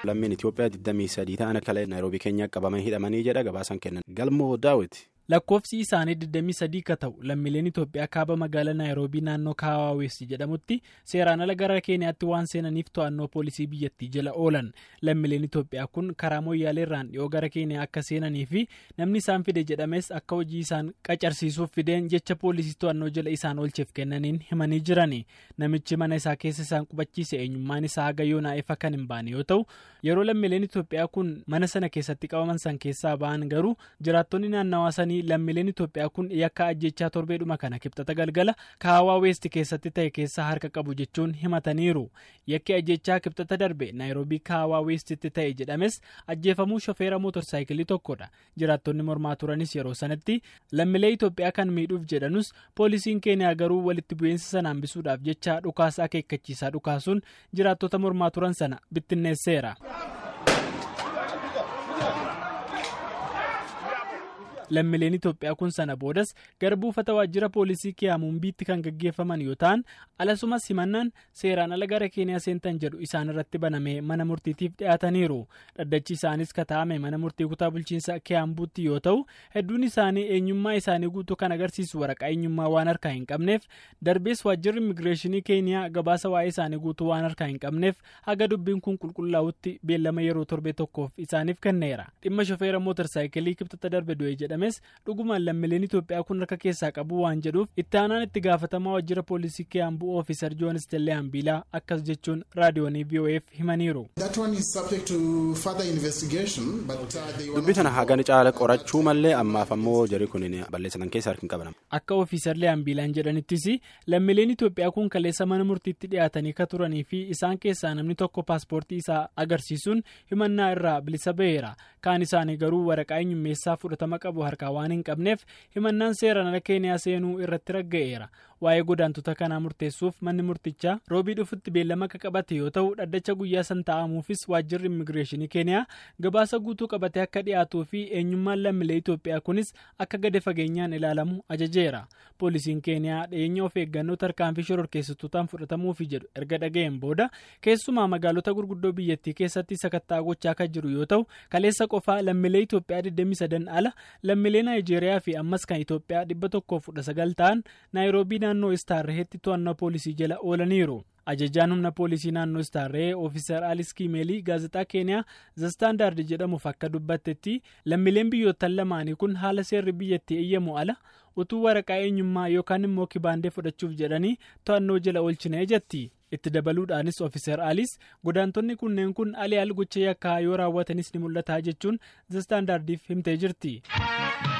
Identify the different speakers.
Speaker 1: lammiin Itoophiyaa 23 ta'an akka Naayiroobii keenya qabamanii hidhamanii jedha gabaasan kennan. Galmoo daawwiti.
Speaker 2: lakkoofsi isaanii 23 ka ta'u lammiileen Itoophiyaa kaaba magaalaa Naayiroobii naannoo Kaawaawessi jedhamutti seeraan ala gara Keeniyaatti waan seenaniif to'annoo poolisii biyyattii jala oolan lammiileen Itoophiyaa kun karaa mooyyaaleerraan dhiyoo gara Keeniyaa akka seenanii fi namni isaan fide jedhames akka hojii isaan qacarsiisuuf fideen jecha poolisii to'annoo jala isaan oolcheef kennaniin himanii jirani namichi mana isaa keessa isaan qubachiise eenyummaan isaa haga yoonaa ifa kan hin baane yoo ta'u yeroo lammiileen Itoophiyaa kun mana sana keessatti qabaman san keessaa ba'an garuu jiraattonni naannawaa sanii lammiileen Itoophiyaa kun yakka ajjechaa torbeedhuma kana kibxata galgala kaawaa weesti keessatti ta'e keessaa harka qabu jechuun himataniiru yakki ajjechaa kibxata darbe naayiroobii kaawaa weestitti ta'e jedhames ajjeefamuu shofeera mootorsaayikilii tokkodha jiraattonni mormaa turanis yeroo sanatti lammiilee Itoophiyaa kan miidhuuf jedhanus poolisiin keeniyaa garuu walitti bu'iinsa sana hambisuudhaaf jecha dhukaasa akeekkachiisaa dhukaasuun jiraattota mormaa turan sana bittinneesseera. lammiileen Itoophiyaa kun sana boodas gara buufata waajjira poolisii Kiyaamuumbiitti kan gaggeeffaman yoo ta'an alasumas himannaan seeraan ala gara keeniyaa seentan jedhu isaan irratti banamee mana murtiitiif dhiyaataniiru dhaddachi isaanis kataa'ame mana murtii kutaa bulchiinsa Kiyaambuutti yoo ta'u hedduun isaanii eenyummaa isaanii guutuu kan agarsiisu waraqaa eenyummaa waan harkaa hin qabneef darbees waajjirri immigireeshinii keeniyaa gabaasa waa'ee isaanii guutuu waan harkaa hin qabneef haga dubbiin kun qulqullaa'utti beellama yeroo torbee tokkoof isaaniif kenneera dhimma shofeera mootorsaayikilii kibxata darbe du'e jedhames dhugumaan lammiileen Itoophiyaa kun harka keessaa qabu waan jedhuuf itti aanaan itti gaafatamaa waajjira poolisii Kiyaambuu ofiisar Joon Istellee Hambiilaa akkas jechuun raadiyoonii VOF himaniiru.
Speaker 1: dubbii tana hagan caala qorachuu malee ammaaf ammoo jarri kun balleessatan keessa harki hin qaban.
Speaker 2: akka ofiisarlee Hambiilaan jedhanittis lammiileen Itoophiyaa kun kaleessa mana murtiitti dhiyaatanii ka turanii fi isaan keessaa namni tokko paaspoortii isaa agarsiisuun himannaa irraa bilisa ba'eera kaan isaanii garuu waraqaa eenyummeessaa fudhatama qabu harkaa waan hin qabneef himannaan seeraan ala keeniyaa seenuu irratti ragga'eera waa'ee godaantota kanaa murteessuuf manni murtichaa roobii dhufutti beellama akka qabate yoo ta'u dhaddacha guyyaa san taa'amuufis waajjirri immigireeshinii keeniyaa gabaasa guutuu qabatee akka dhiyaatuu fi eenyummaan lammiilee Itoophiyaa kunis akka gadi fageenyaan ilaalamu ajajeera poolisiin keeniyaa dhiyeenya of eeggannoo tarkaanfii shororkeessitootaan fudhatamuufi jedhu erga dhaga'een booda keessumaa magaalota gurguddoo biyyattii keessatti sakattaa gochaa kan jiru yoo ta'u kaleessa qofaa lammiilee Itoophiyaa 23 ala lammiilee naayijeeriyaa fi ammas kan Itoophiyaa 119 ta'an naayiroobii naannoo istaarrehetti to'annoo poolisii jala oolaniiru. ajajaan humna poolisii naannoo istaarree ofiisar alis kiimeelii gaazexaa keeniyaa zastaandaard jedhamuuf akka dubbattetti lammiileen biyyoottan lamaanii kun haala seerri biyyattii eeyyamu ala utuu waraqaa eenyummaa yookaan immoo kibaandee fudhachuuf jedhanii to'annoo jala oolchinee jetti. itti dabaluudhaanis ofiiser alis godaantonni kunneen kun alii al gocha yakkaa yoo raawwatanis ni mul'ata jechuun zastaandaardiif himtee jirti.